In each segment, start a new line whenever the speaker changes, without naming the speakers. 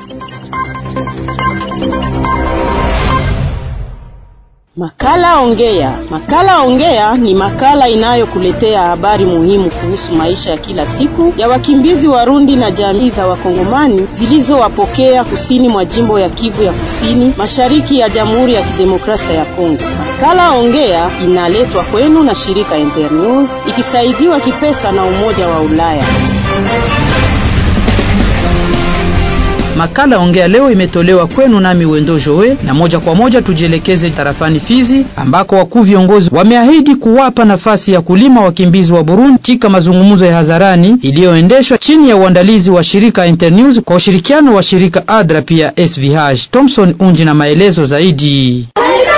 Makala Ongea. Makala Ongea ni makala inayokuletea habari muhimu kuhusu maisha ya kila siku ya wakimbizi Warundi na jamii za Wakongomani zilizowapokea kusini mwa jimbo ya Kivu ya Kusini, mashariki ya Jamhuri ya Kidemokrasia ya Kongo. Makala Ongea inaletwa kwenu na shirika Internews ikisaidiwa kipesa na Umoja wa Ulaya.
Makala Ongea leo imetolewa kwenu nami Wendo Joe, na moja kwa moja tujielekeze tarafani Fizi ambako wakuu viongozi wameahidi kuwapa nafasi ya kulima wakimbizi wa Burundi katika mazungumzo ya hadharani iliyoendeshwa chini ya uandalizi wa shirika Internews kwa ushirikiano wa shirika ADRA pia SVH. Thompson Unji na maelezo zaidi.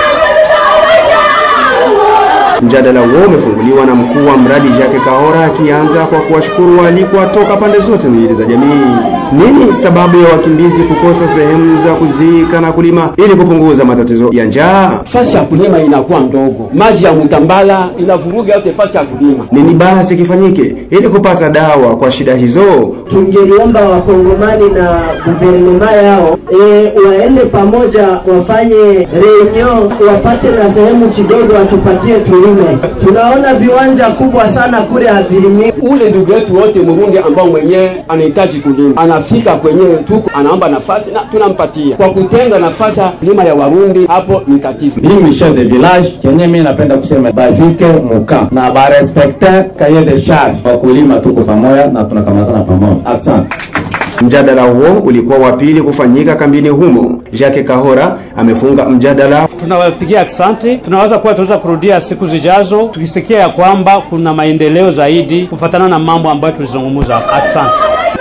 Mjadala huo umefunguliwa na mkuu wa mradi Jacques Kahora akianza kwa kuwashukuru waalikwa toka pande zote mbili za jamii. Nini sababu ya wakimbizi kukosa sehemu za kuzika na kulima ili kupunguza matatizo ya njaa?
Fasi ya kulima inakuwa ndogo, maji ya mtambala inavuruga yote fasi ya kulima.
Nini basi kifanyike ili kupata dawa kwa shida hizo?
Tungeliomba wakongomani na guvernema yao e, waende pamoja, wafanye reunion, wapate na sehemu kidogo, watupatie tulime. Tunaona viwanja kubwa sana kule havilimi.
Ule ndugu yetu wote Murundi ambao mwenyewe anahitaji kulima anafika kwenyewe tuko anaomba nafasi na tunampatia. Kwa kutenga nafasi ya kulima ya Warundi, hapo ni tatizo.
Mimi chef de village kenye mimi napenda kusema bazike muka na ba respecter cahier de charge, wakulima tuko pamoja na tunakamatana pamoja. Asante.
Mjadala huo ulikuwa wa pili kufanyika kambini humo. Jacques Kahora amefunga mjadala.
Tunawapigia asante, tunaweza kuwa tunaweza kurudia siku zijazo tukisikia ya kwamba kuna maendeleo zaidi kufatana na mambo ambayo tulizungumza. Asante.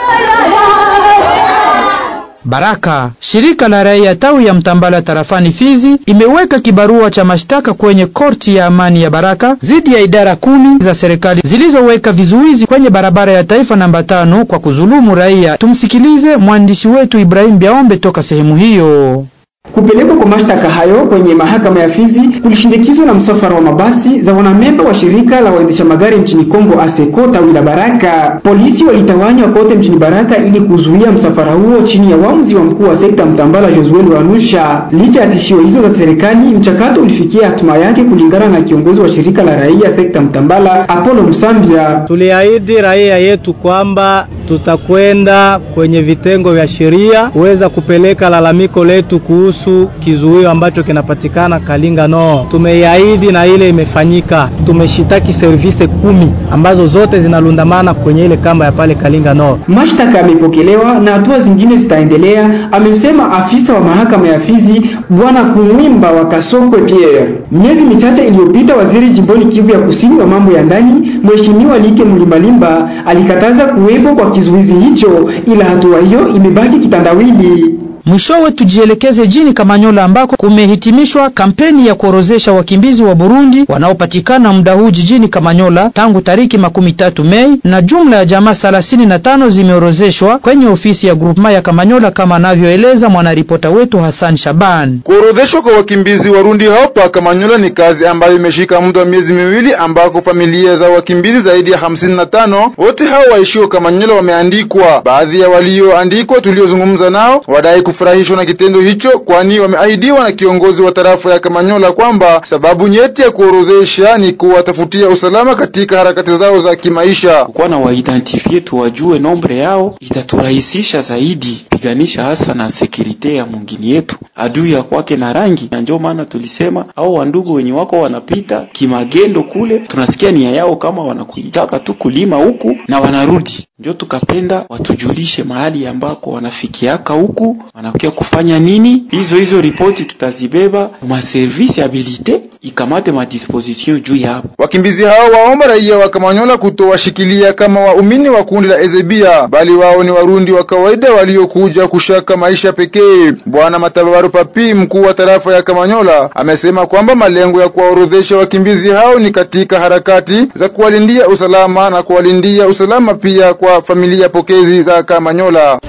Baraka, shirika la raia tawi ya Mtambala tarafani Fizi imeweka kibarua cha mashtaka kwenye korti ya amani ya Baraka dhidi ya idara kumi za serikali zilizoweka vizuizi kwenye barabara ya taifa namba tano kwa kuzulumu raia. Tumsikilize mwandishi wetu Ibrahim Biaombe toka sehemu hiyo.
Kupelekwa kwa mashtaka hayo kwenye mahakama ya Fizi kulishindikizwa na msafara wa mabasi za wanamemba wa shirika la waendesha magari mchini Kongo ASECO tawi la Baraka. Polisi walitawanywa kote mchini Baraka ili kuzuia msafara huo chini ya uamuzi wa mkuu wa sekta Mtambala Josuel Wanusha. Licha ya tishio hizo za serikali, mchakato ulifikia hatima yake kulingana na kiongozi wa shirika la raia sekta Mtambala Apollo Msambia.
Tuliahidi raia yetu kwamba tutakwenda kwenye vitengo vya sheria kuweza kupeleka lalamiko letu kuhusu kizuio ambacho kinapatikana Kalinga no. Tumeiahidi na ile imefanyika. Tumeshitaki service kumi ambazo zote zinalundamana kwenye ile kamba ya pale Kalinga no.
Mashtaka yamepokelewa na hatua zingine zitaendelea, amesema afisa wa mahakama ya Fizi Bwana Kumwimba wa Kasokwe Pierre. Miezi michache iliyopita, waziri jimboni Kivu ya Kusini wa mambo ya ndani Mheshimiwa Like Mlimbalimba alikataza kuwepo kwa kizuizi hicho, ila hatua hiyo imebaki kitandawili.
Mwishowe tujielekeze jini Kamanyola ambako kumehitimishwa kampeni ya kuorozesha wakimbizi wa Burundi wanaopatikana muda huu jijini Kamanyola tangu tariki makumi tatu Mei, na jumla ya jamaa thelathini na tano zimeorozeshwa kwenye ofisi ya grupema ya Kamanyola kama anavyoeleza mwanaripota wetu Hassan Shaban.
Kuorodheshwa kwa wakimbizi Warundi hapa Kamanyola ni kazi ambayo imeshika muda wa miezi miwili, ambako familia za wakimbizi zaidi ya hamsini na tano wote hao waishio Kamanyola wameandikwa. Baadhi ya walioandikwa tuliozungumza nao wadai furahishwa na kitendo hicho, kwani wameahidiwa na kiongozi wa tarafa ya Kamanyola kwamba sababu nyeti ya kuorodhesha ni kuwatafutia usalama katika harakati zao za kimaisha.
Kuwa na waidentifie tuwajue nombre yao itaturahisisha zaidi piganisha hasa na sekurite ya mwingine yetu adui ya kwake na rangi, na ndio maana tulisema au wandugu wenye wako wanapita kimagendo kule, tunasikia nia yao kama wanakuitaka tu kulima huku na wanarudi, ndio tukapenda watujulishe mahali ambako wanafikiaka huku wanakuja kufanya nini. Hizo hizo ripoti tutazibeba ma service habilite ikamate ma disposition juu yapo.
Wakimbizi hao waomba raia wa Kamanyola kutowashikilia kama waumini wa kundi la Ezebia, bali wao ni Warundi wa kawaida waliokuja kushaka maisha pekee. Bwana Matabaru Papi, mkuu wa tarafa ya Kamanyola, amesema kwamba malengo ya kuwaorodhesha wakimbizi hao ni katika harakati za kuwalindia usalama na kuwalindia usalama pia kwa familia pokezi za Kamanyola.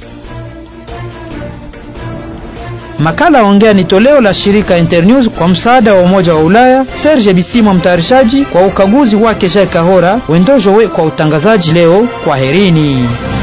Makala Ongea ni toleo la shirika Internews kwa msaada wa Umoja wa Ulaya. Serge Bisimwa mtayarishaji, kwa ukaguzi wake Jacques Kahora, Wendojo we kwa utangazaji leo. Kwaherini.